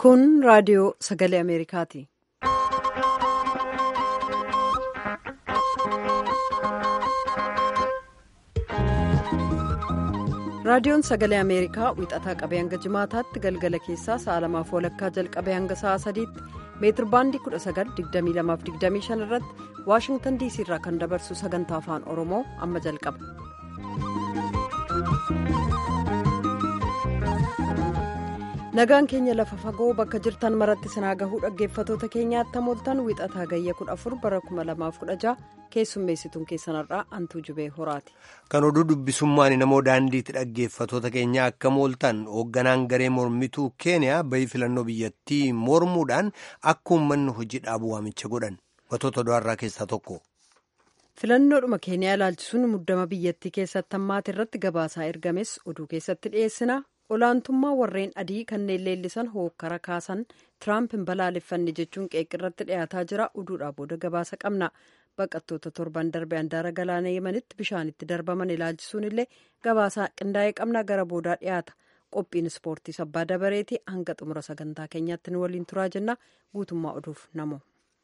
Kun raadiyoo sagalee Ameerikaati. Raadiyoon sagalee Ameerikaa wixataa qabee hanga jimaataatti galgala keessaa sa'a lamaaf walakkaa jalqabee hanga sa'a sadiitti meetir baandii 1922-25 irratti waashingtan diisii irraa kan dabarsu sagantaa afaan oromoo amma jalqaba. nagaan keenya lafa fagoo bakka jirtan maratti sinaa gahuu dhaggeeffatoota keenyaatti hamooltan wixataa gayya 14 bara 2016 keessummeessituun keessanarraa antuu jubee horaati. kan oduu dubbisummaan namoo daandiitti dhaggeeffatoota keenya akka mooltan hoogganaan garee mormituu keeniyaa bahii filannoo biyyattii mormuudhaan akka uummanni hojii dhaabu waamicha godhan wantoota du'arraa keessaa tokko. filannoodhuma keeniyaa ilaalchisuun muddama biyyattii keessatti hammaate irratti gabaasaa ergames oduu keessatti dhiyeessina. olaantummaa warreen adii kanneen leellisan hookkara kaasan tiraamp hin balaaleffanne jechuun qeeqirratti dhiyaataa jira oduudhaa booda gabaasa qabna baqattoota torban darbe handaara galaana yemanitti bishaanitti darbaman ilaalchisuun illee gabaasaa qindaa'ee qabna gara boodaa dhiyaata qophiin ispoortii sabbaa dabareeti hanga xumura sagantaa keenyaatti nu waliin turaa jenna guutummaa oduuf namo.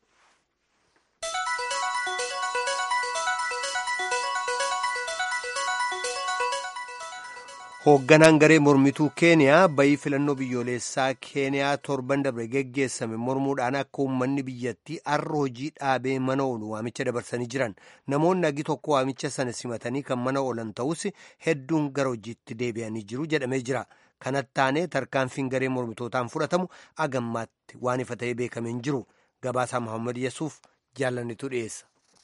hoogganaan garee mormituu keeniyaa bahii filannoo biyyoolessaa keeniyaa torban darbe geggeessame mormuudhaan akka uummanni biyyattii har'a hojii dhaabee mana oolu waamicha dabarsanii jiran namoonni agi tokko waamicha sana simatanii kan mana oolan ta'us hedduun gara hojiitti deebi'anii jiru jedhamee jira kanatti taanee tarkaanfiin garee mormitootaan fudhatamu agammaatti waan ifa ta'ee beekamee hin jiru gabaasaa mohaammed yesuuf jaallannitu dhiyeessa.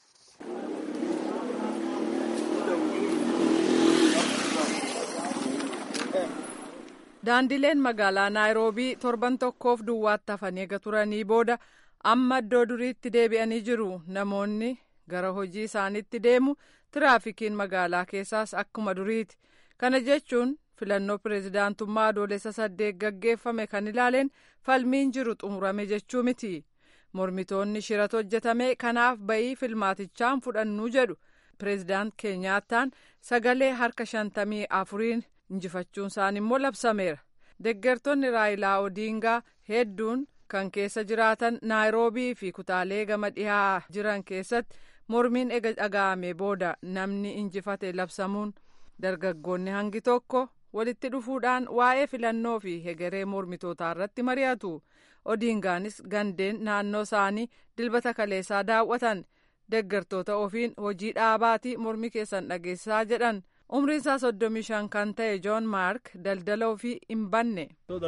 daandileen magaalaa naayiroobii torban tokkoof duwwaatti hafanii eega turanii booda amma iddoo duriitti deebi'anii jiru namoonni gara hojii isaaniitti deemu tiraafikiin magaalaa keessaas akkuma duriiti kana jechuun filannoo pireezidaantummaa adoolessa saddeet gaggeeffame kan ilaaleen falmiin jiru xumurame jechuu miti mormitoonni shirata hojjetame kanaaf bayii filmaatichaan fudhannuu jedhu pireezidaant keenyaattaan sagalee harka shantamii afuriin. injifachuun isaan immoo labsameera deggertonni raayilaa odiingaa hedduun kan keessa jiraatan naayiroobii fi kutaalee gama dhihaa jiran keessatti mormiin ega dhaga'ame booda namni injifate labsamuun dargaggoonni hangi tokko walitti dhufuudhaan waa'ee filannoo fi hegeree mormitootaa irratti mari'atu odiingaanis gandeen naannoo isaanii dilbata kaleessaa daawwatan deggertoota ofiin hojii dhaabaatii mormi keessan dhageessaa jedhan. umriin isaa soddomii shan kan ta'e joon maark daldala ofii hin banne.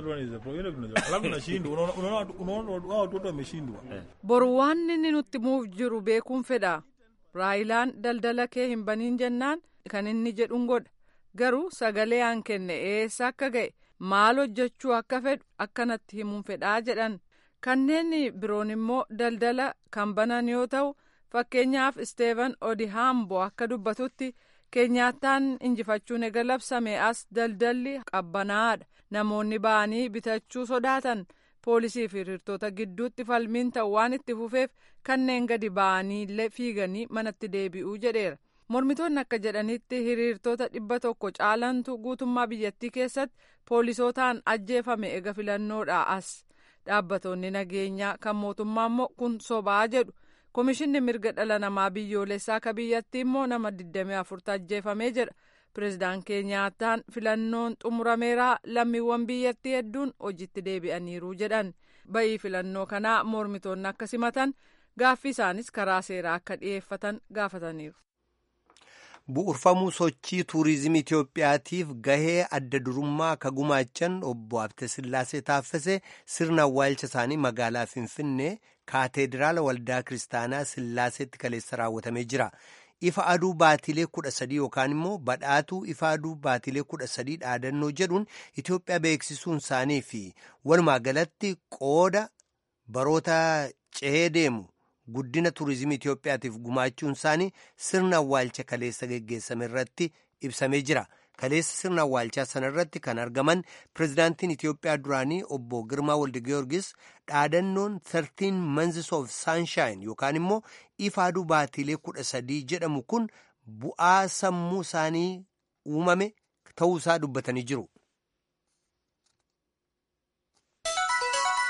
boru waan inni nutti muuf jiru beekuun fedha raayilaan daldala kee hin baniin jennaan kan inni jedhuun godha garuu sagalee aan kenne eessa akka ga'e maal hojjechuu akka fedhu akkanatti himuun fedhaa jedhan kanneen biroon immoo daldala kan banan yoo ta'u fakkeenyaaf isteevan odihaambo akka dubbatutti. keenyaattaan injifachuun ega labsame as daldalli qabbanaadha namoonni ba'anii bitachuu sodaatan poolisii fi hiriirtota gidduutti falmiin ta'u waan itti fufeef kanneen gadi ba'anii illee fiiganii manatti deebi'uu jedheera mormitoonni akka jedhanitti hiriirtota dhibba tokko caalantu guutummaa biyyattii keessatti poolisootaan ajjeefame ega filannoodha as dhaabbatoonni nageenyaa kan mootummaa immoo kun sobaa jedhu. Komishinni mirga dhala namaa biyyoolessaa akka biyyattii immoo nama 24 ajjeefamee jedha. Pireezidaan Keenyaattaan filannoon xumurameeraa lammiiwwan biyyattii hedduun hojiitti deebi'aniiru jedhan. Bayii filannoo kanaa mormitoonni akka simatan gaaffii isaanis karaa seeraa akka dhiyeeffatan gaafataniiru. bu'urfamuu sochii tuurizimii Itoophiyaatiif gahee adda durummaa akka gumaachan obbo Habte Sillaasee Taaffasee sirna awwaalcha isaanii magaalaa Finfinnee kaateediraala waldaa kiristaanaa Sillaaseetti kaleessa raawwatamee jira. Ifa aduu baatilee kudha sadii yookaan immoo badhaatuu ifa aduu baatilee kudha sadii dhaadannoo jedhuun Itoophiyaa beeksisuun isaanii fi walumaa galatti qooda baroota cehee deemu. guddina tuurizimii Itoophiyaatiif gumaachuun isaanii sirna awwaalcha kaleessa geggeessame irratti ibsamee jira. Kaleessa sirna awwaalchaa sana irratti kan argaman pirezidaantiin Itoophiyaa duraanii obbo Girmaa Waldi Giyoorgis dhaadannoon 13 Months of Sunshine yookaan immoo ifa aduu baatiilee kudha sadii jedhamu kun bu'aa sammuu isaanii uumame ta'uu isaa dubbatanii jiru.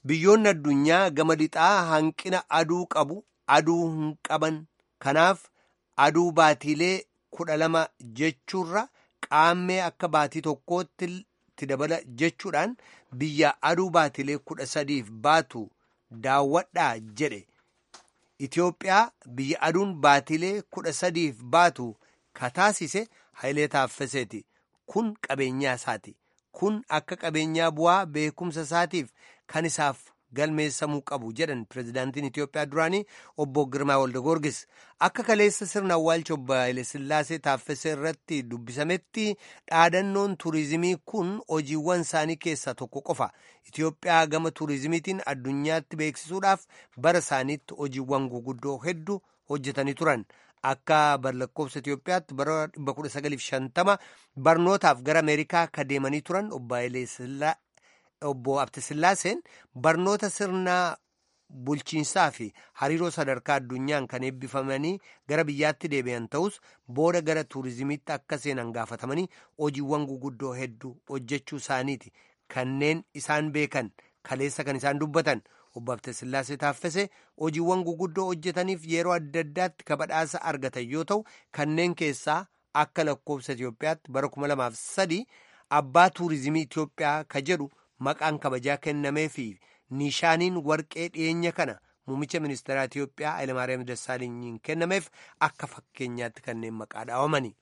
biyyoonni addunyaa gama lixaa hanqina aduu qabu aduu hin qaban kanaaf aduu baatiilee kudha lama jechuurra qaammee akka baatii tokkootti itti dabala jechuudhaan biyya aduu baatiilee kudha sadiif baatu daawwadhaa jedhe Itoophiyaa biyya aduun baatiilee kudha sadiif baatu kataasise Hayilee Taaffaseeti. Kun qabeenyaa isaati. Kun akka qabeenyaa bu'aa beekumsa isaatiif kan isaaf galmeessamuu qabu jedhan pirezidaantiin Itoophiyaa duraanii obbo Girmaa Waldagorgis. Akka kaleessa sirna awwaalcha obbo Hayilee Sillaasee Taaffasee irratti dubbisametti dhaadannoon tuurizimii kun hojiiwwan isaanii keessaa tokko qofa. Itoophiyaa gama tuurizimiitiin addunyaatti beeksisuudhaaf bara isaaniitti hojiiwwan guguddoo hedduu hojjetanii turan. Akka lakkoofsa Itoophiyaatti bara 1950 barnootaaf gara Ameerikaa akka deemanii turan obbo Hayilee obbo Abtisillaaseen barnoota sirnaa bulchiinsaa fi hariiroo sadarkaa addunyaan kan eebbifamanii gara biyyaatti deebi'an ta'us booda gara tuurizimiitti akka seenan gaafatamanii hojiiwwan guguddoo hedduu hojjechuu isaaniiti kanneen isaan beekan kaleessa kan isaan dubbatan obbo Abtisillaasee Taaffasee hojiiwwan guguddoo hojjetaniif yeroo adda addaatti kabadhaasa argatan yoo ta'u kanneen keessaa akka lakkoofsa Itoophiyaatti bara 2003 abbaa tuurizimii Itoophiyaa ka jedhu. maqaan kabajaa kennamee fi niishaaniin warqee dhiyeenya kana muummicha ministeeraa Itoophiyaa Hayilamaariyaam Dassaalenyiin kennameef akka fakkeenyaatti kanneen maqaa dhaawamani.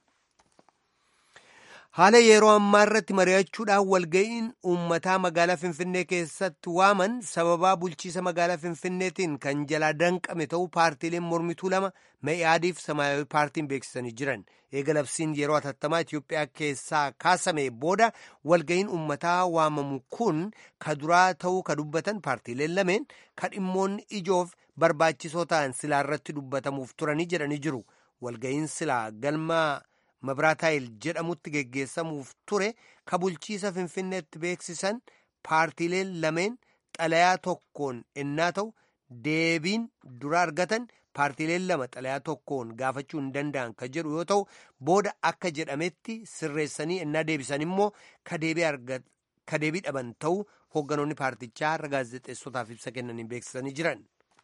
Haala yeroo ammaa irratti mari'achuudhaan walga'iin uummataa magaalaa Finfinnee keessatti waaman sababaa bulchiisa magaalaa Finfinneetiin kan jalaa danqame ta'uu paartiileen mormituu lama Me'iyaadii fi Samaayawii paartiin beeksisanii jiran. Eega labsiin yeroo atattamaa Itoophiyaa keessaa kaasame booda walga'iin uummataa waamamu kun ka duraa ta'uu ka dubbatan paartiileen lameen ka dhimmoonni ijoof barbaachisoo ta'an silaa irratti dubbatamuuf turanii jedhanii jiru. Walga'iin silaa galma Mabraataayil jedhamutti geggeessamuuf ture ka bulchiisa Finfinneetti beeksisan paartiileen lameen xalayaa tokkoon ennaa ta'u deebiin dura argatan paartiileen lama xalayaa tokkoon gaafachuu hin danda'an ka jedhu yoo ta'u booda akka jedhametti sirreessanii ennaa deebisan immoo ka deebii dhaban ta'uu hoogganoonni paartichaa har'a gaazexeessotaaf ibsa kennanii beeksisanii jiran.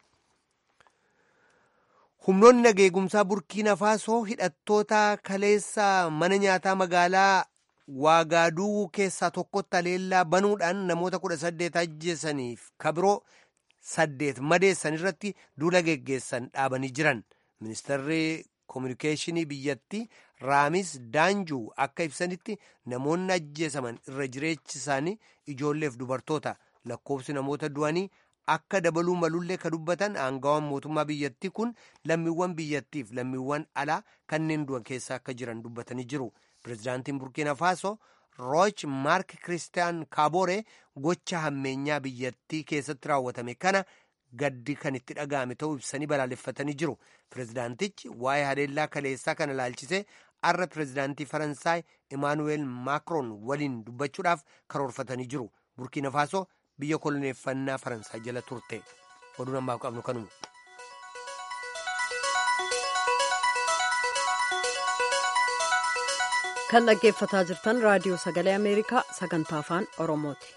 humnoonni nageegumsaa burkiina faasoo hidhattoota kaleessa mana nyaataa magaalaa waagaaduu keessaa tokkotti aleellaa banuudhaan namoota kudha saddeet ajjeesaniif kabiroo saddeet madeessan irratti duula geggeessan dhaabanii jiran ministeerri koominikeeshinii biyyattii raamis daanjuu akka ibsanitti namoonni ajjeesaman irra jireechi isaanii ijoolleef dubartoota lakkoofsi namoota du'anii akka dabaluu malullee ka dubbatan aangawaan mootummaa biyyattii kun lammiiwwan biyyattiif lammiiwwan alaa kanneen du'an keessa akka jiran dubbatanii jiru pirezidaantiin burkiina faaso rooch maark kiristiyaan kaabooree gocha hammeenyaa biyyattii keessatti raawwatame kana gaddi kan itti dhaga'ame ta'uu ibsanii balaaleffatanii jiru pirezidaantichi waa'ee haleellaa kaleessaa kana ilaalchisee arra pirezidaantii faransaay imaanuweel maakroon waliin dubbachuudhaaf karoorfatanii jiru burkiina faaso biyya koloneeffannaa faransaay jala turte oduu ammaaf qabnu kanuma. kan dhaggeeffataa jirtan raadiyoo sagalee ameerikaa sagantaa afaan oromooti.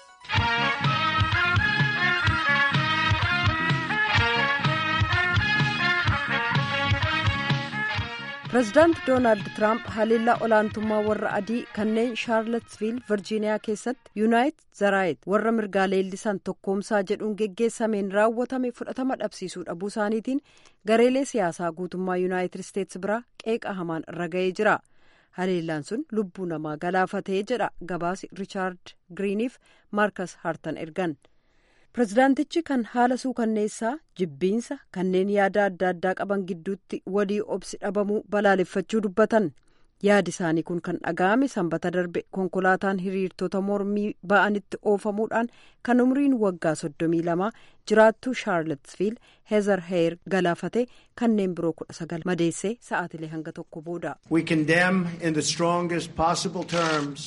pireezidaanti doonaald tiraamp haleellaa olaantummaa warra adii kanneen shaarlatsviil virjiiniyaa keessatti yuunaayit zaraayit warra mirgaa leellisan tokkoomsaa jedhuun geggeessameen raawwatame fudhatama dhabsiisuu dhabuu isaaniitiin gareelee siyaasaa guutummaa yuunaayitid isteetsi biraa qeeqa hamaan irra ga'ee jira haleellaan sun lubbuu namaa galaafatee jedha gabaasi riichaard giriiniif maarkas hartan ergan. pirezidaantichi kan haala suukanneessaa jibbiinsa kanneen yaada adda addaa qaban gidduutti walii obsi dhabamuu balaaleffachuu dubbatan yaadi isaanii kun kan dhaga'ame sanbata darbe konkolaataan hiriirtota mormii ba'anitti oofamuudhaan kan umriin waggaa soddomii lamaa jiraattuu shaarlatsviil heezar heer galaafate kanneen biroo kudha sagal madeessee sa'aatilee hanga tokko booda. We condemn in the strongest possible terms.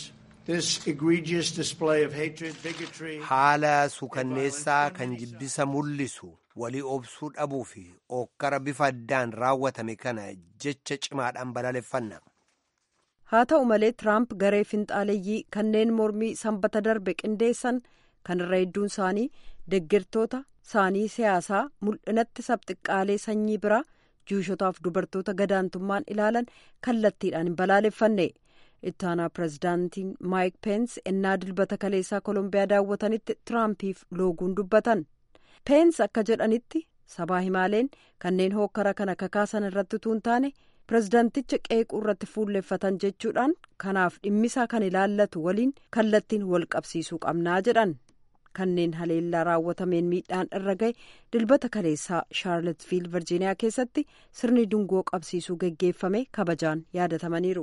haala suukanneessaa kan jibbisa mul'isu walii obsuu dhabuu fi ookkara bifa addaan raawwatame kana jecha cimaadhaan balaaleffanna. haa ta'u malee tiraamp garee finxaaleeyyii kanneen mormii sanbata darbe qindeessan kanarra hedduun isaanii deeggartoota isaanii siyaasaa mul'inatti sabxiqqaalee sanyii biraa juushotaaf dubartoota gadaantummaan ilaalan kallattiidhaan hin balaaleffanne ittaanaa pirezidaantiin maayik peens ennaa dilbata kaleessaa koolombiyaa daawwatanitti tiraampiif looguun dubbatan peens akka jedhanitti sabaa himaaleen kanneen hookkara kana kakaasan irratti utuu hin taane pirezidaanticha qeequu irratti fuulleeffatan jechuudhaan kanaaf dhimmisaa kan ilaallatu waliin kallattiin wal qabsiisuu qabnaa jedhan kanneen haleellaa raawwatameen miidhaan irra gahe dilbata kaleessaa shaarlotfiil virjiiniyaa keessatti sirni dungoo qabsiisuu geggeeffame kabajaan yaadatamaniiru.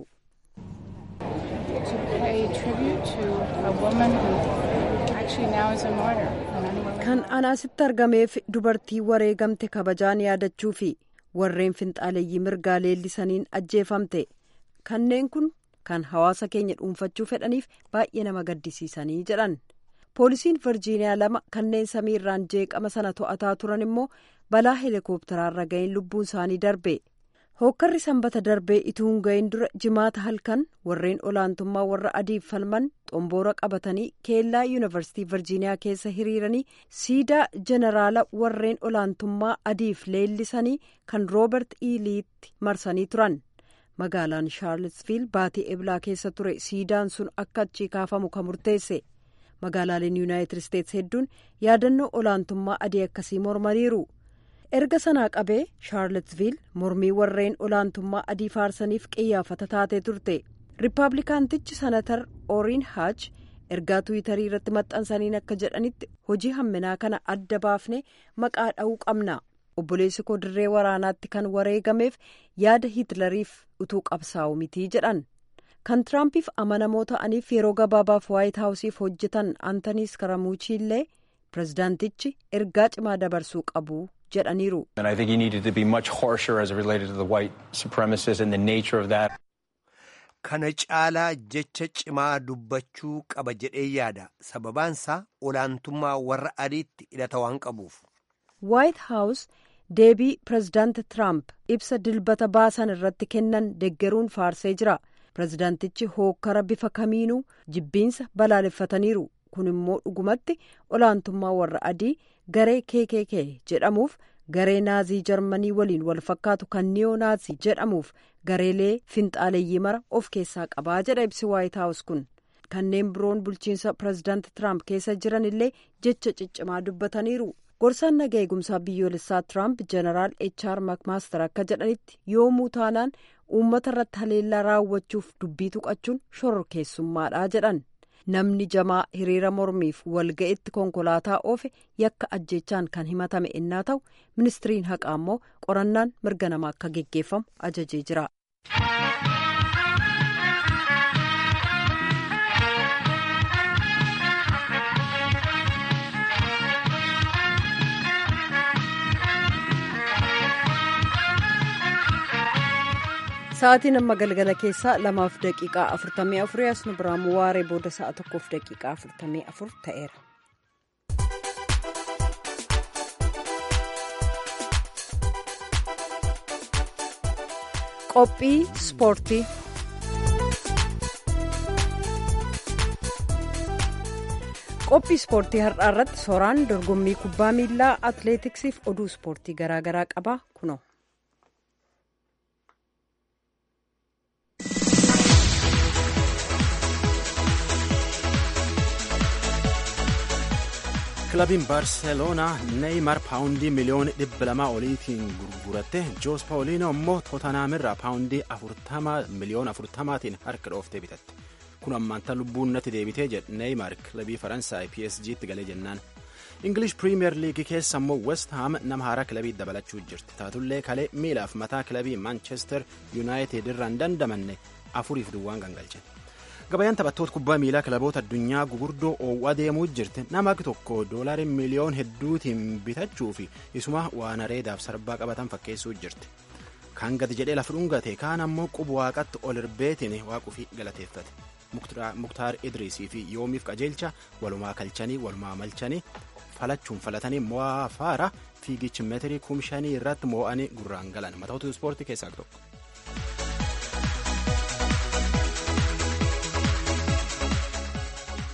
kan anaasitti argameef dubartii wareegamte kabajaan yaadachuu fi warreen finxaaleeyyii mirgaa leellisaniin ajjeefamte kanneen kun kan hawaasa keenya dhuunfachuu fedhaniif baay'ee nama gaddisiisanii jedhan poolisiin virjiiniyaa lama kanneen samiirraan jeeqama sana to'ataa turan immoo balaa heelikoopteraarra ga'een lubbuun isaanii darbe hookkarri sanbata darbee ituu hin ga'in dura jimaata halkan warreen olaantummaa warra adiif falman xomboora qabatanii keellaa yuunivarsiitii virjiiniyaa keessa hiriiranii siidaa jeneraala warreen olaantummaa adiif leellisanii kan roobert iiliitti marsanii turan magaalaan shaarlsviil baatii eblaa keessa ture siidaan sun akka achii kaafamu kan murteesse magaalaaleen yuunaayitid isteetsi hedduun yaadannoo olaantummaa adii akkasii mormaniiru. erga sanaa qabee shaarlotviil mormii warreen olaantummaa adii faarsaniif qiyyaafata taatee turte riippaabilikaantichi sanatar ooriin haach ergaa tuwitarii irratti maxxansaniin akka jedhanitti hojii hamminaa kana adda baafnee maqaa dha'uu qabna obboleessi koo dirree waraanaatti kan wareegameef yaada hiitlariif utuu qabsaa'u mitii jedhan kan tiraampiif amanamoo ta'aniif yeroo gabaabaaf waayit haawusiif hojjetan antanii skaramuuchi illee pirezidaantichi ergaa cimaa dabarsuu qabu jedhaniiru. Kana caalaa jecha cimaa dubbachuu qaba jedhee yaada sababaansaa olaantummaa warra adiitti hidhata waan qabuuf. Waayit haawus deebii pirezidaanti Tiraamp ibsa dilbata baasan irratti kennan deggeruun faarsee jira. Pirezidaantichi hookkara bifa kamiinuu jibbiinsa balaaleffataniiru. kun immoo dhugumatti olaantummaa warra adii garee kkk jedhamuuf garee naazii jarmanii waliin wal fakkaatu kan niyoo naazii jedhamuuf gareelee finxaaleeyyii mara of keessaa qabaa jedha ibsi waayit haawus kun kanneen biroon bulchiinsa pirezidaanti tiraamp keessa jiran illee jecha ciccimaa dubbataniiru gorsaan naga eegumsaa biyyoolessaa tiraamp jeneraal hr makmaaster akka jedhanitti yoomuu taanaan uummata irratti haleellaa raawwachuuf dubbii tuqachuun shororkeessummaadha jedhan. namni jamaa hiriira mormiif walga'itti konkolaataa oofe yakka ajjeechaan kan himatame innaa ta'u ministiriin haqaa immoo qorannaan mirga namaa akka geggeeffamu ajajee jira. sa'aatiin amma galgala keessaa lamaaf daqiiqaa afurtamii afurii as nu biraan waaree booda sa'a tokkoof daqiiqaa afurtamii afur ta'eera. qophii ispoortii. qophii ispoortii har'aa irratti sooraan dorgommii kubbaa miilaa atileetiksiif oduu ispoortii garaagaraa qaba kunoo. kilabiin baarseloonaa neeyimar paawundii miliyoona dhibba lamaa oliitiin gurguratte joos paawuliinoo immoo tootanaamirraa paawundii miliyoona afurtamaatiin harka dhooftee bitatte kun ammaanta lubbuun natti deebitee jedhe neeyimar kilabii faransaay psg'tti galee jennaan ingilish piriimiyer liigii keessa immoo west haam nama haaraa kilabii dabalachuu jirti taatullee kalee miilaaf mataa kilabii maanchester yuunaayitid irraa hin dandamanne afuriif duwwaan gangalche. gabayaan taphattoota kubbaa miilaa kilaboota addunyaa gugurdoo oowwaa deemuu jirti nama tokko doolarii miliyoon hedduutiin bitachuu fi isuma waan areedaaf sarbaa qabatan fakkeessuu jirti kan gadi jedhee lafa dhungate kaan ammoo qubu waaqatti ol irbeetiin waaquufi galateeffate muktaar idriisii fi yoomiif qajeelcha walumaa kalchanii walumaa malchanii falachuun falatanii mo'aa faara fiigichi meetirii kumshanii irratti mo'anii gurraan galan matoota ispoortii keessaa tokko.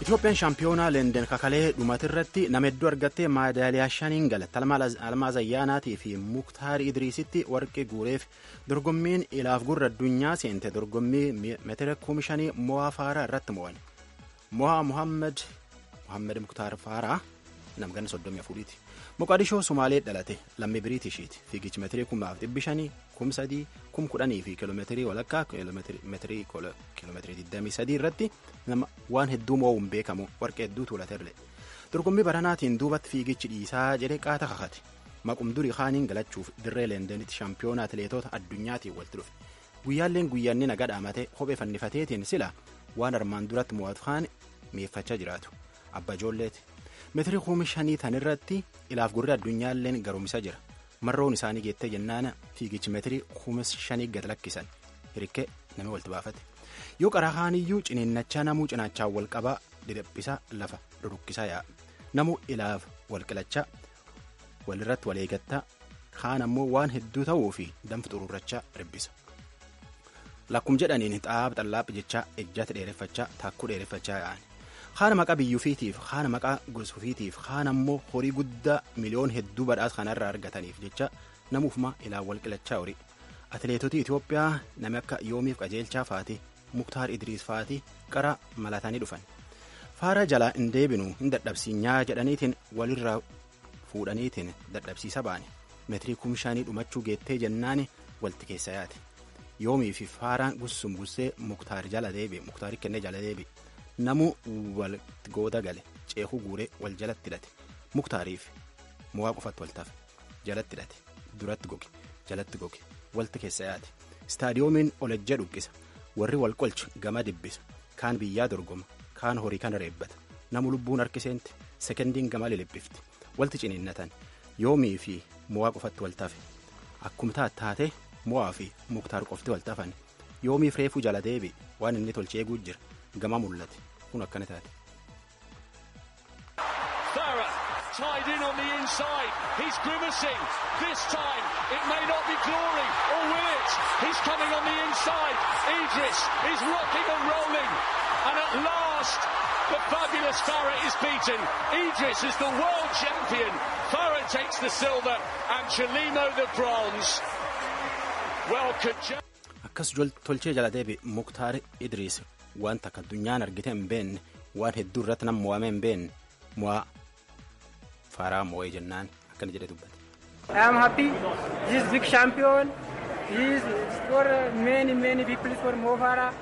Itoophiyaan shaampiyoonaa Leenden kakalee dhumatirratti nama hedduu argattee maadaaliyaa shaniin galatte Almaaz Ayyaanaatii fi Muktaar Idriisitti warqee guureef dorgommiin ilaaf gurra addunyaa seente dorgommii meetira kumi shanii mo'aa faaraa irratti mo'an. Mo'aa Muhammed Muhammed Muktaar Faaraa namganna soddomii afuriiti. Moqadishoo Sumaalee dhalate lammii Biriitishiiti. Fiigichi meetirii kumaaf dhibbi shanii kum sadii kum kudhanii fi kiiloomeetirii walakkaa kiiloomeetirii kiiloomeetirii digdamii sadii irratti nama waan hedduu moo'uun beekamu warqee hedduu tuulaterle. Dorgommii baranaatiin duubatti fiigichi dhiisaa jedhee qaata kakate. Maqum durii kaaniin galachuuf dirree leendenitti shaampiyoona atileetota addunyaatiin walitti dhufe. Guyyaalleen guyyaanni naga dhaamatee kophee fannifateetiin sila waan armaan duratti mo'atu kaan mi'eeffachaa jiraatu. Abba ijoolleeti. Meetirii kumi shanii tanirratti ilaaf gurri addunyaalleen garumsa jira. Marroon isaanii geettee jennaana fiigichi meetirii kumi shanii gad lakkisan. Hirikee namni walitti baafate. Yoo qaraa kaaniyyuu ciniinnachaa namuu cinaachaan wal qabaa didhaphisaa lafa rurukkisaa yaa'a. Namuu ilaaf wal qilachaa walirratti wal eegattaa kaan ammoo waan hedduu ta'uu fi danfi xururrachaa ribbisa. Lakkum jedhaniin xaaba xallaaphi jechaa ejjata dheereffachaa taakkuu dheereffachaa yaa'an. Haana maqaa biyyuufiitiif haana maqaa gosuufiitiif haana ammoo horii guddaa miliyoon hedduu badhaasa kanarraa argataniif jecha namuufuma ilaa wal qilachaa horii. Atileetota Itoophiyaa nami akka yoomiif qajeelchaa faati Muktaar Idriis faati qara malatanii dhufan. Faara jalaa hin deebinu hin dadhabsiinyaa jedhaniitiin walirraa fuudhaniitiin dadhabsiisa baane. Meetirii kumshaanii dhumachuu geettee jennaani walti keessa yaate. Yoomii fi faaraan gussum gussee Muktaar jala deebi'e Muktaar kennee jala deebi'e. Namuu walitti gooda gale ceekuu guuree wal jalatti hidhate muktaariif mo'aa qofatti wal tafe jalatti hidhate duratti goge jalatti goge walti keessa yaate istaadiyoomiin olejja dhuqqisa warri wal qolchu gama dibbisa kaan biyyaa dorgoma kaan horii kana reebbata namu lubbuun harkiseenti sekendiin gama liliphifti walti ciniinnatan yoomii fi mo'aa qofatti wal tafe akkuma taate mo'aa fi muktaar qofti wal tafan yoomiif reefuu jala deebi waan inni tolchee eeguu jira gama mul'ate. kun akkana taate. Farah tied in on the inside. He's grimacing. This time it may not be glory, or will it? He's coming on the inside. Idris is rocking and rolling. And at last, the fabulous Farah is beaten. Idris is the world champion. Farah takes the silver and Chelimo the bronze. Well, Akkas tolchee jala deebi Muktaar Idris wanta akka addunyaan argite hin beekne waan hedduu irratti nama mo'ame hin beekne mo'aa faaraa mo'ee jennaan akkana jedhee dubbate. I am happy. This is big champion. He is for many many people for Mo Farah.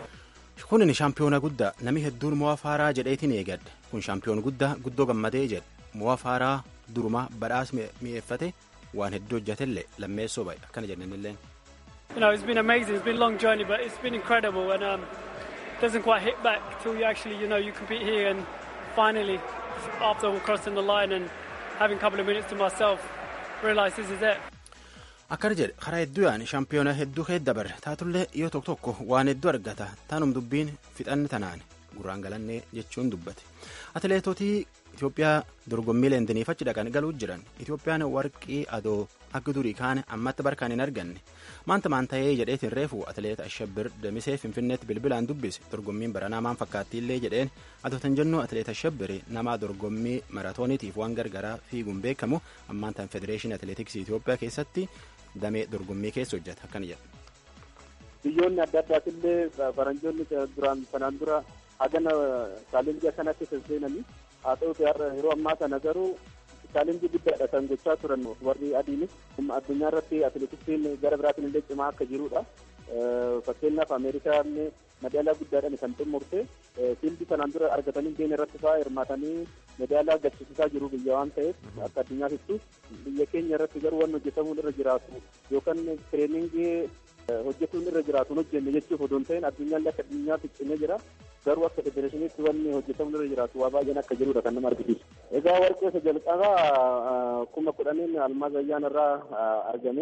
Kun shaampiyoona guddaa namni hedduun mo'aa faaraa jedheetiin eegadde kun shaampiyoona guddaa guddoo gammadee jedhe mo'aa faaraa durumaa badhaas mi'eeffate waan hedduu hojjetellee lammeessoo ba'e akkana jennanillee. You know, it's been amazing. It's been a long journey, but it's been incredible. And um, doesn't quite hit back till you actually, you know, you compete here and finally, after crossing the line and having a couple of minutes to myself, realise this is it. Akkana jedhe karaa hedduu yaa'an shaampiyoona hedduu keessa dabarre taatullee yoo tokko tokko waan hedduu argata taanum dubbiin fixanni tanaan gurraan galannee jechuun dubbate. Atileetotii Itoophiyaa dorgommii leendeniif achi dhaqan galuu jiran Itoophiyaan warqii adoo akka durii kaane ammatti barkaan hin arganne maanta maan ta'ee jedheetiin reefu atileet Ashabbir Damisee Finfinneetti bilbilaan dubbise dorgommiin baranaa maan fakkaattiillee jedheen adootan jennu atileet Ashabbir nama dorgommii maratooniitiif waan gargaraa fiiguun beekamu ammaan tan federeeshinii atileetiksii Itoophiyaa keessatti damee dorgommii keessa hojjeta akkana jedha. Biyyoonni adda addaatillee faranjoonni duraan sanaan dura hagana chaalenjii akkanatti senseenanii haa ta'uti yeroo ammaa kana garuu chaalenjii guddaadha kan gochaa turan warri adiinis addunyaa irratti atileetiksiin gara biraatiin illee cimaa akka jirudha. Fakkeenyaaf Ameerikaan madaalaa guddaadhaan kan xumurte fiildi sanaan dura argatanii keenya irratti fa'aa hirmaatanii madaalaa galchisiisaa jiru biyya waan ta'eef akka addunyaatittu biyya keenya irratti garuu waan hojjetamuun irra jiraatu yookaan tireeningii hojjetuun irra jiraatu hin hojjenne jechuuf odoo hin ta'in addunyaan akka addunyaatti cimee jira. garuu akka federeeshiniitti wanni hojjetamu irra jiraatu waa baay'een akka jirudha kan nama argisiisu. Egaa warqee isa jalqabaa kuma kudhaniin almaaz ayyaan irraa argame.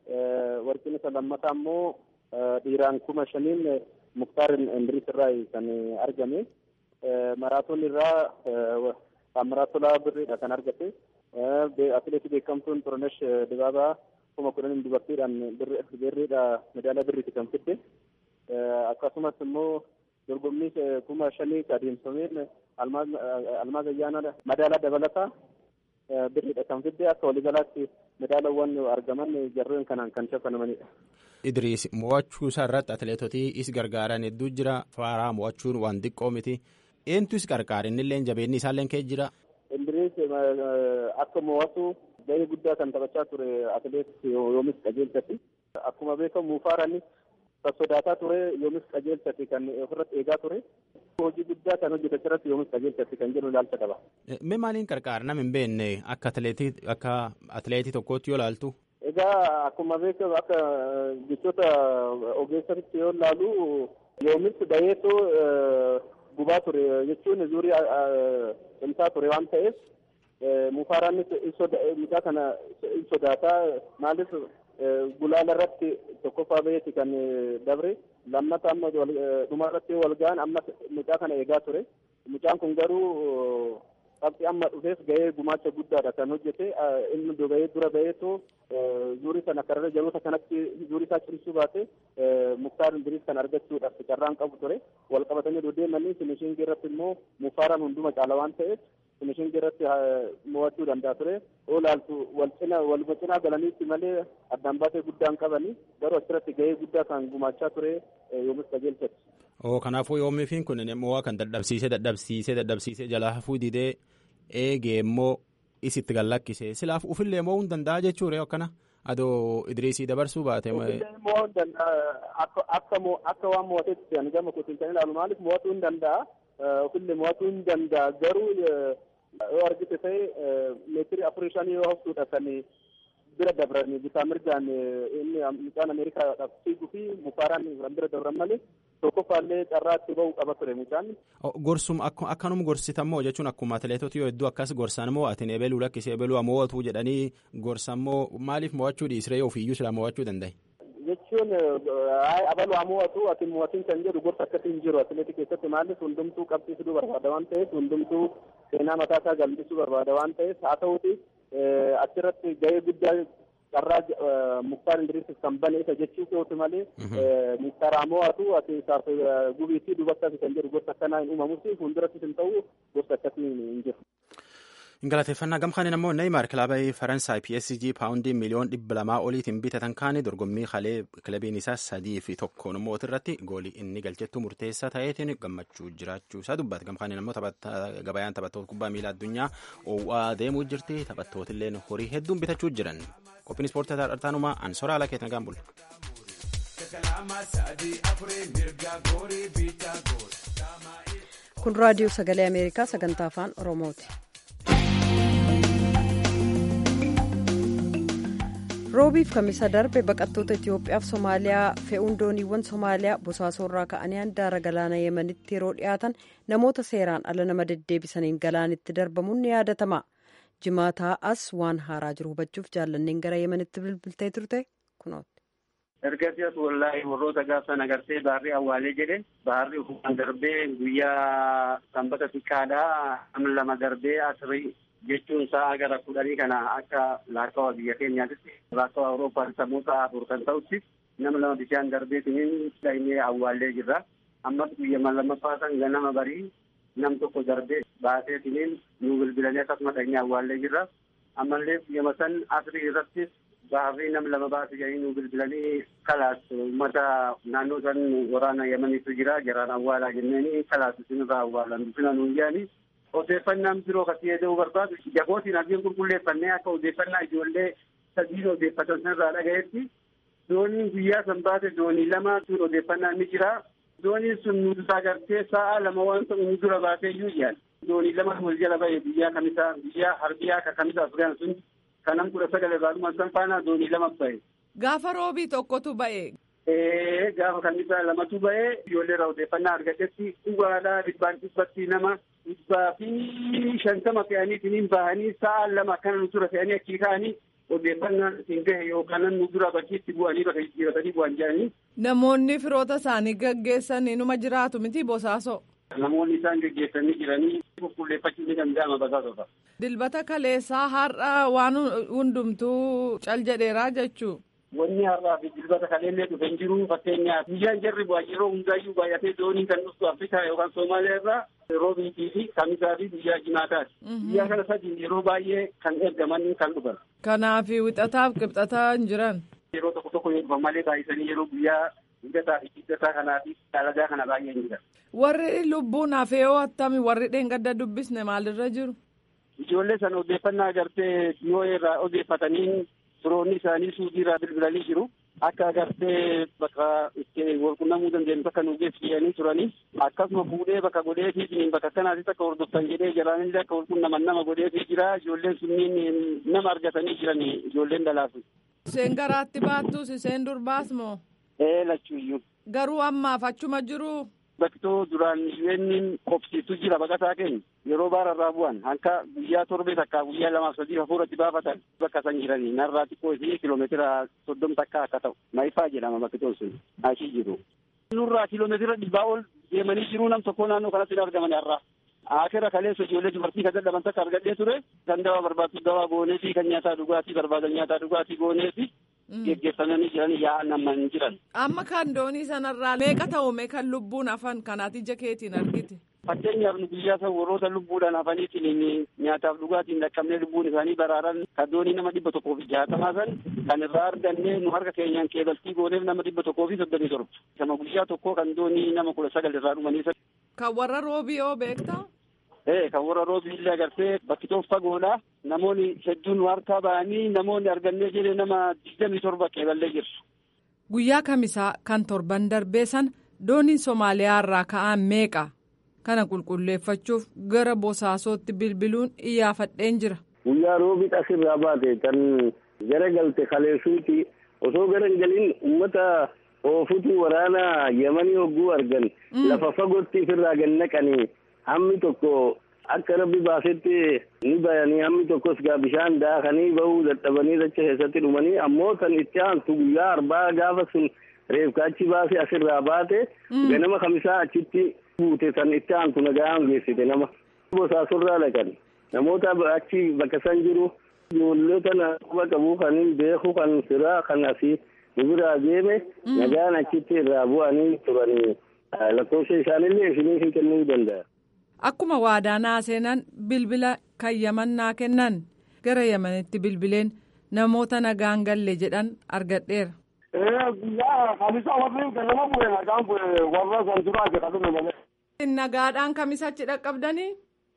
Warqeen isa lammataa immoo dhiiraan kuma shaniin muktaar indiriis irraa kan argame. Maraatoon irraa Amaraatolaa birriidha kan argate. Atileetii beekamtuun Xurunesh Dibaabaa kuma kudhaniin dubartiidhaan birriidha medaalaa birriiti kan fidde. Akkasumas immoo dorgommii kuma shanii adeemsameen almaaz ayyaana madaalaa dabalataa birriidha kan fidde akka waliigalaatti madaalawwan argaman jarreen kanaan kan shaffanamanidha. Idriis mo'achuu isaa irratti atileetotii is gargaaran hedduu jira faaraa mo'achuun waan xiqqoo miti eentu is gargaara innillee jabeenni isaallee kee jira. Idriis akka mo'atu gahee guddaa kan taphachaa ture atileet yoomis qajeelchatti akkuma beekamu mufaarani kan sodaataa ture yoomis qajeelchatti kan ofirratti eegaa ture hojii guddaa kan hojjete irratti yoomis qajeelchatti kan jedhu ilaalcha qaba. Mee maaliin qarqaara nama hin beekne akka atileetii akka atileetii tokkootti yoo ilaaltu. Egaa akkuma beekamu akka jechoota ogeessatti yoo ilaalu yoomis bayeetu gubaa ture jechuun zuurii cimsaa ture waan ta'eef mufaaraanis mucaa kana in sodaataa maaliif gulaala irratti tokkoffaa bayeeti kan dabre lammata amma dhuma irratti wal ga'an amma mucaa kana eegaa ture mucaan kun garuu qabxii amma dhufeef gahee gumaacha guddaadha kan hojjete inni bahee dura baheetu zuurii sana karra jaloota kanatti zuurii isaa cimsuu baate muktaar indiriis kan argachuudhaaf carraan qabu ture wal qabatanii deemanii finishingii irratti immoo mufaaraan hunduma caala waan ta'eef finishingii irratti mo'achuu danda'a ture yoo ilaaltu wal cina wal cinaa galaniitti malee addaan baasee guddaan qabanii garuu achirratti gahee guddaa kan gumaachaa ture yoomis qajeelchatti. Oo kanaafuu yoomiifiin kun mo'aa kan dadhabsiisee dadhabsiisee dadhabsiisee jalaa hafuu didee eegee immoo isitti gallakkise silaaf ufillee mo'uu hin danda'a jechuudha akkana adoo idriisii dabarsuu baate. mo'uu hin danda'a akka waan mo'ateetti ani gama kootiin kan ilaalu maaliif mo'atuu hin danda'a ofillee mo'atuu hin danda'a garuu yoo argite ta'e meetirii afurii shanii yoo haftuudha kan bira dabran bitaa mirgaan inni mucaan ameerikaadhaaf fiiguu fi mufaaraan kan bira dabran malee tokkoffaallee carraatti ba'uu qaba ture mucaan. Gorsum akkanuma gorsitammoo jechuun akkuma atileetota yoo hedduu akkas gorsan moo atin ebeluu lakkisee ebeluu mo'atu jedhanii gorsan moo maaliif mo'achuu dhiisree ofiiyyuu sila mo'achuu danda'e. Jechuun abaluu haa mo'atu ati mo'atiin kan jedhu gorsa akkasii hin jiru atileetii keessatti maaliif hundumtuu qabsiisuu barbaada waan ta'eef hundumtuu seenaa mataa isaa galmeessuu barbaada waan ta'eef haa ta'uuti achirratti gahee guddaa carraa muktaar indiriisis kan bane isa jechuu kooti malee muktaar haa mo'atu ati isaaf gubiitii dubattaas kan jedhu gosa akkanaa hin uumamusi fuuldurattis hin ta'u gosa akkasii hin jiru. Galateeffannaa gamkaaniin ammoo Neymar kilabii Faransaay PSG paawundii miliyoon dhibba lamaa oliitiin bitatan kaanii dorgommii kalee kilabiin isaa sadii fi tokkoon mooti irratti goolii inni galchettuu murteessaa ta'eetiin gammachuu jiraachuu isaa dubbata. Gamkaaniin ammoo gabayaan taphattoota kubbaa miilaa addunyaa oowwaa deemuu jirti. Taphattootillee horii hedduun bitachuu jiran. Qophiin ispoortii tartaanuma ansoraa ala keetan gaan bulle. Kun raadiyoo sagalee Ameerikaa sagantaa afaan Oromooti. roobiif kamisa darbe baqattoota itiyoophiyaaf somaaliyaa fe'uun dooniiwwan somaaliyaa bosaasorraa ka'anii handaara galaana yemanitti yeroo dhiyaatan namoota seeraan ala nama deddeebisaniin galaanitti darbamuun ni yaadatama jimaataa as waan haaraa jiru hubachuuf jaallanneen gara yemanitti bilbiltee turte kunooti. ergasii as wallaahi warroota gaafsan agartee baarrii awwaalee jedhe baarrii ufufaan darbee guyyaa sanbata xiqqaadhaa nama lama darbee asrii jechuun sa'a gara kudhanii kana akka laakkawa biyya keenyaatitti laakkawa awurooppaan sammuu afur kan ta'utti nama lama bishaan darbeetiniin dhahinee awwaallee jirra ammas guyya lammaffaa san ganama barii nam tokko darbee baaseetiniin nu bilbilanii akkasuma dhahinee awwaallee jirra ammallee guyyama san asrii irrattis baarrii nam lama baase jedhanii nu bilbilanii kalaas uummata naannoo san waraana yamaniitu jira jaraan awwaalaa jenneeni kalaas isinirraa awwaalan dufina nuun jedhanii odeeffannaan biroo kasii eeguu barbaadu jagootiin argeen qulqulleeffannee akka odeeffannaa ijoollee sadiin odeeffatan sanirraa dhagayetti dooniin guyyaa san baate doonii lama sun odeeffannaan ni jira dooniin sun nu agartee sa'a lama waan ta'u nu dura baatee iyyuu jaan doonii lama wal jala ba'e guyyaa kamisa guyyaa harbiyaa ka kamisa afgaan sun kanam kudha sagal irraa san faana doonii lama ba'e. Gaafa roobii tokkotu ba'e. Ee gaafa kamisa lamatu ba'e ijoollee irraa odeeffannaa argatetti dhugaadhaa dhibbaan dhibbatti nama dhibbaa fi shantama fe'aniitiin bahanii sa'a lama akkana nu dura fe'anii achii ka'anii odeeffannaan isin gahe yookaan nu dura bakkiitti bu'anii bakka jijjiiratanii bu'an jedhanii. Namoonni firoota isaanii gaggeessan inuma jiraatu miti bosaasoo. Namoonni isaan gaggeessanii jiranii qulqulleeffachuu ni danda'ama basaasota. Dilbata kaleessaa har'a waan hundumtuu cal jedheeraa jechuu. wanni har'aa fi dilbata kaleellee dhufe hin jiru fakkeenyaaf guyyaan jarri bu'aa yeroo hundaayyuu baay'atee dooniin kan dhuftu Afrikaa yookaan Soomaaliyaa irraa roobiitii fi kamisaa fi guyyaa jimaataati. Guyyaa kana sadii yeroo baay'ee kan ergaman kan dhufan. Kanaaf wixataaf qibxataa hin jiran. Yeroo tokko tokko yoo dhufan malee baay'isanii yeroo guyyaa hidhataa fi hidhataa kanaa fi dalagaa kana baay'ee hin jiran. Warri lubbuun hafee yoo attami warri dheengadda dubbisne maalirra jiru? Ijoollee sana odeeffannaa agartee yoo irraa odeeffataniin firoonni isaanii suudii irraa bilbilanii jiru. Akka agartee bakka itti walqunnamuu dandeenyu bakka nu geessisanii turanii akkasuma fuudhee bakka godheetii bakka kanaatti akka hordoftan jedhee jiraanillee akka walqunnaman nama godheetii jira. Ijoolleen sunniin nama argatanii jiran ijoolleen dalaasu. Isheen garaatti baattus isheen durbaas moo? Ee lachuuyyuu. Garuu ammaaf achuma jiru. Baktoo duraan isheen qobsiistu jira baqataa keenya yeroo baara irraa bu'an hanka guyyaa torbee takkaa guyyaa lamaaf sadii hafuuratti baafatan bakka san jiranii narraa xiqqoo isii kiloomeetira soddom takkaa akka ta'u maayifaa jedhama bakkitoon sun ashii jiru. Nurraa kiloomeetira dhibbaa ol deemanii jiruu nam tokko naannoo kanatti hin argaman har'aa. Akira kaleessa ijoollee dubartii kan dadhaban takka argadhee ture kan dawaa barbaadu dawaa goonee fi kan nyaataa dhugaatii barbaadan nyaataa dhugaatii goonee fi geggeeffamanii jiran yaa'an nama hin jiran. Amma kan doonii sanarraa meeqa ta'u meeqa lubbuun hafan kanaati ija keetiin argite. Fakkeenyaaf nu guyyaa san warroota lubbuudhaan hafaniitiin nyaataaf dhugaatiin dhaqqabnee lubbuun isaanii baraaran kan doonii nama dhibba tokkoo fi jaatamaa san kan irraa argannee nu harka keenyaan keebaltii gooneef nama dhibba tokkoo fi soddomii torba. Sama guyyaa tokkoo kan doonii nama kudha sagal irraa dhumanii. Kan warra roobii beektaa? Ee kan warra roobii illee agartee bakkitoon fagoodha. Namoonni hedduun harkaa ba'anii namoonni argannee jedhee nama digdamii torba qeeballee jirtu. Guyyaa kamisaa kan torban darbee sana dooniin Somaaliyaa irraa ka'an meeqa? Kana qulqulleeffachuuf gara bosaasootti bilbiluun iyyaafadheen jira. Guyyaa roobii asirraa baate kan gara galte kaleessuuti osoo gara hin galin uummata oofutu waraana yamanii hogguu argan lafa fagootti ofirraa gad naqanii hammi tokko akka rabbi baasetti ni bayanii hammi tokkos gaa bishaan daakanii bahuu dadhabanii dacha keessatti dhumanii ammoo kan itti aantu guyyaa arbaa gaafa sun reefka achi baase asirraa baate ganama kamisaa achitti buute san itti aantu nagaan geessite nama bosaasorraa dhaqan namoota achi bakka san jiru ijoollee tana quba qabu kan beeku kan firaa kan asii nu biraa deeme nagaan achitti irraa bu'anii turanii lakkoofsa isaanillee isinii hin kennuu danda'a. Akkuma waadaa seenan bilbila kan yaman naa kennan gara yamanitti bilbileen namoota nagaan galle jedhan argadheera. Guyyaa kamisaa warri ganama bu'e nagaan bu'e warra san duraa jedhamu malee. Nagaadhaan kamisachi dhaqqabdanii?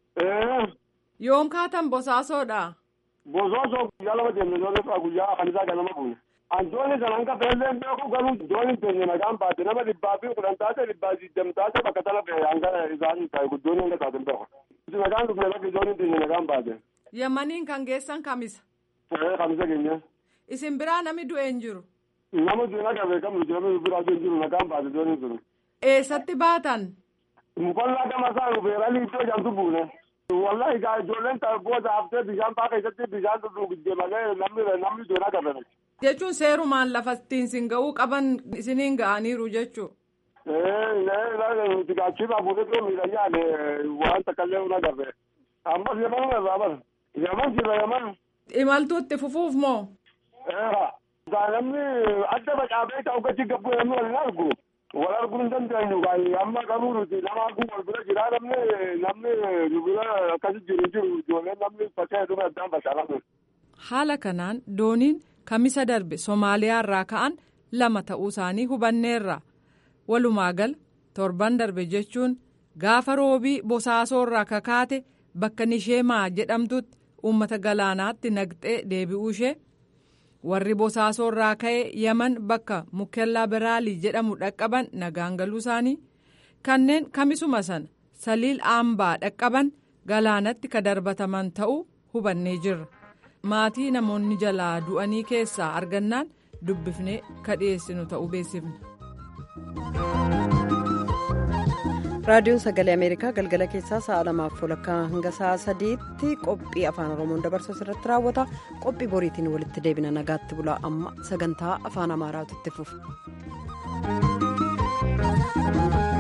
Yoom kaatan bosaasoodha? Bosaasoo guyyaa lama deemne doonii guyyaa kamisaa ganama bu'e. Antooni san hanga feelleen beeku garuu dooniin teenya nagaan baate nama dhibbaa fi kudhan taate dhibbaa digdam taate bakka sana fe'e hanga isaan ta'e guddoon hanga taate hin beeku. Nagaan dhufne bakki dooniin teenya nagaan baate. Yamaniin kan geessan kamisa? Ee kamisa keenya. Isin biraa nami du'e hin jiru? Nama du'e naga beekamu nama biraa du'e hin jiru nagaan baate dooniin sun. Eessatti baatan? Mukollaa gama isaa nu beeranii iddoo jamtu buune. Wallahi gaa ijoolleen booda haftee bishaan baa keessatti bishaan dhugdee malee namni namni du'e naga beekamu. jechuun seerumaan lafa ittiin sin ga'uu qaban isiniin ga'aniiru jechuu. Nuti gaachifaa fuudhee miidhagaan waan takkaallee una garre. Ammas yaman irraa bar. Yaman jira yaman. Imaltuutti fufuuf moo? Namni adda facaafee ta'u gachi gabbuu namni wal argu. Wal arguu hin dandeenyu amma garuu nuti nama arguu wal bira jira namni namni nu bira akkasi jiru jiru ijoolleen namni faca'ee dhume addaan facaafamu. Haala kanaan dooniin kamisa darbe Somaaliyaa irraa ka'an lama ta'uu isaanii hubanneerra. Walumaa gal torban darbe jechuun gaafa roobii bosaasoo irraa kakaate bakka nisheemaa jedhamtutti uummata galaanaatti naqxee deebi'uu ishee warri bosaasoo irraa ka'e yaman bakka mukellaa biraalii jedhamu dhaqqaban nagaan galuu isaanii kanneen kamisuma sana saliil aambaa dhaqqaban galaanatti ka darbataman ta'uu hubannee jirra. maatii namoonni jalaa du'anii keessaa argannaan dubbifnee ka dhiyeessinu ta'uu beeksifna. raadiyoon sagalee ameerikaa galgala keessaa sa'a lamaaf walakkaa hanga sa'a sadiitti qophii afaan oromoon dabarsu irratti raawwata qophii boriitiin walitti deebina nagaatti bulaa amma sagantaa afaan amaaraatu itti fufa.